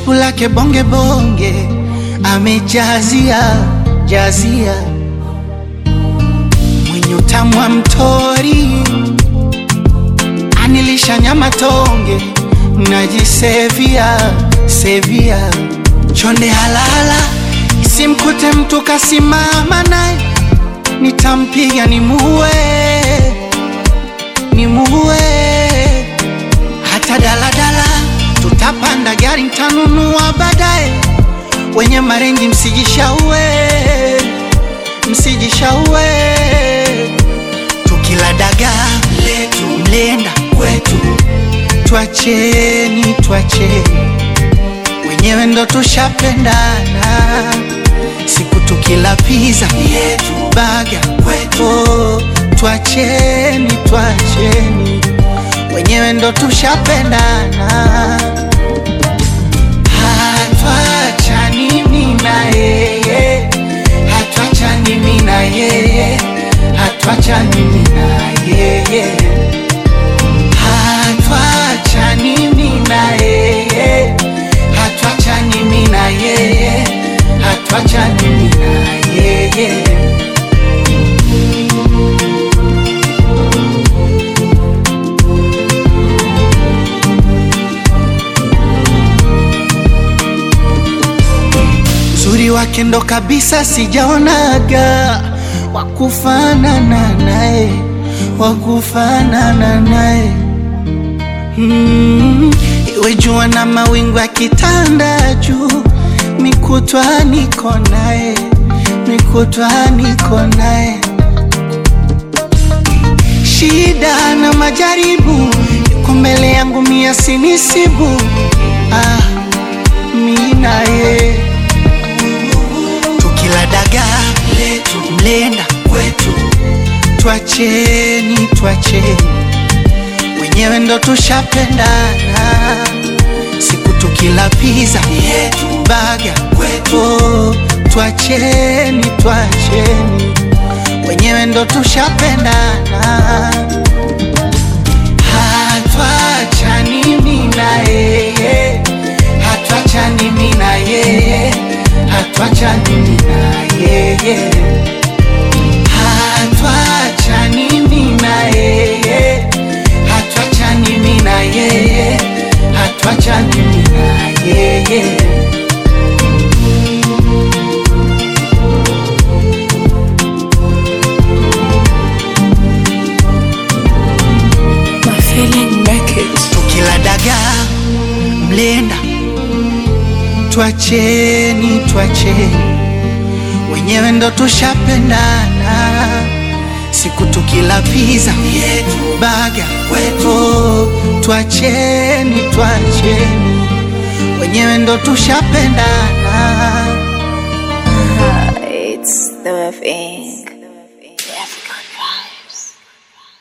shepu lake bonge bonge, amejazia jazia, mwenye utamu wa mtori, anilisha nyama tonge, najisevia sevia, chonde halala, isimkute mtu kasimama naye, nitampiga nimuue, nimuue hata daladala tutapanda gari ntanunua baadaye. Wenye marenji msijishaue, msijishaue. Tukila dagaa letu mlenda kwetu, twacheni, twacheni, wenyewe ndo tushapendana. Siku tukila pizza yetu baga kwetu, twacheni, twacheni wenyewe ndo tushapendana, hatwachani mimi na yeye, hatwachani mimi na yeye, hatwachani mimi na yeye, hatwachani mimi na yeye, hatwachani mimi na yeye, hatwachani mimi na yeye. Uzuri wake ndo kabisa sijaonaga wakufanana naye, wakufanana naye mm, iwe jua na mawingu yakitanda juu, mikutwa niko naye, mikutwa niko naye, shida na majaribu yuko mbele yangu, mia sinisibu ah, mi naye tukila dagaa letu mlenda kwetu, twacheni, twacheni, wenyewe ndo tushapendana. Siku tukila pizza yetu baga kwetu, twacheni, twacheni, wenyewe ndo tushapendana. Hatwachani mimi na yeye, hatwachani mimi na yeye, hatwachani mimi na yeye, hatwachani mimi na yeye, hatwachani mimi na yeye, hatwachani mimi na yeye. My feeling make it. tukila dagaa mlenda, twacheni, twacheni, wenyewe ndo tushapendana. Siku tukila pizza yetu baga kwetu, twacheni, twacheni, wenyewe ndo tushapendana. It's the FN.